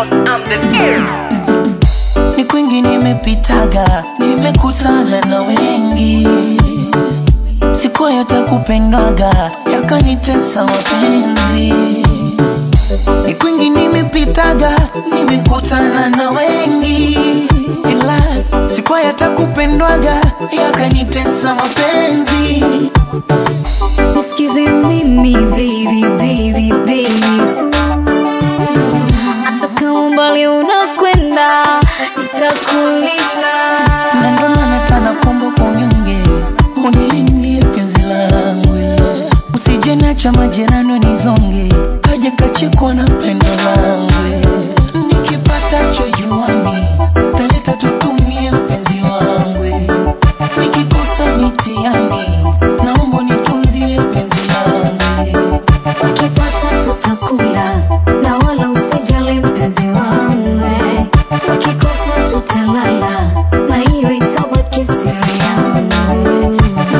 boss, I'm the ni kwingi nimepitaga, nimekutana na wengi, siku yatakupendwaga yakanitesa mapenzi. Ni kwingi nimepitaga, nimekutana na wengi, ila siku yatakupendwaga yakanitesa mapenzi. Nisikize mimi baby baby baby tu hata kama mbali unakwenda nitakulinda na ndo maana tana kuomba kwa unyonge unilindie penzi langu usije nacha majirani nizonge kaje kachikwa na pendo langu nikipata chojuani taleta tutumie mpenzi wangu nikikosa mitiani naomba nitunzie penzi langu ukipata tutakula na wala usijali mpenzi wangu ukikosa tutalala na hiyo itabaki siri yangu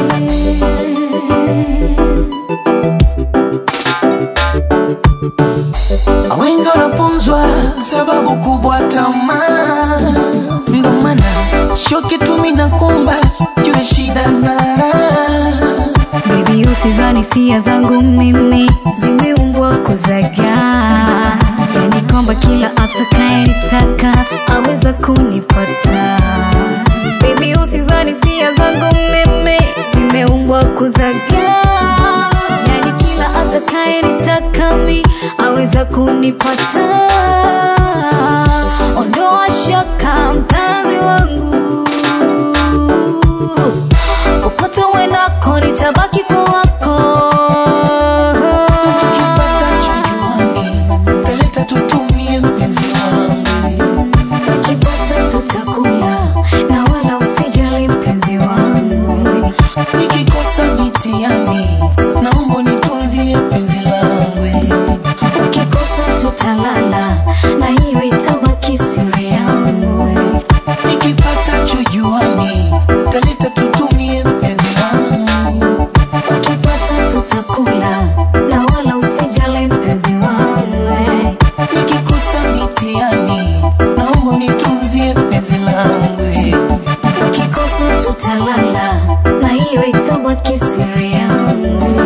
wengi wanapunzwa sababu kubwa tamaa, ndo maana sio kitu mimi nakumba jue shida na raha. Baby usizani hisia zangu mimi zimeumbwa kuzagaa, yani kwamba kila atakayenitaka aweza kunipata. Baby usizani hisia zangu mimi zimeumbwa kuzagaa, yani kila atakayenitaka mi aweza kunipata. Ondoa shaka mpenzi wangu popote uendako nitabaki kwa wako Nikipata chojuani taleta tutumie mpenzi wangu, ukipata tutakula na wala usijali mpenzi wangu nikikosa mitiani naomba nitunzie penzi langu, ukikosa tutalala na hiyo itabaki siri yangu nikipata chojuani taleta tutumie mpenzi wangu, ukipata tutakula na wala usijali mpenzi wangu nikikosa mitiani naomba nitunzie penzi langu. ukikosa tutalala na hiyo itabaki siri yangu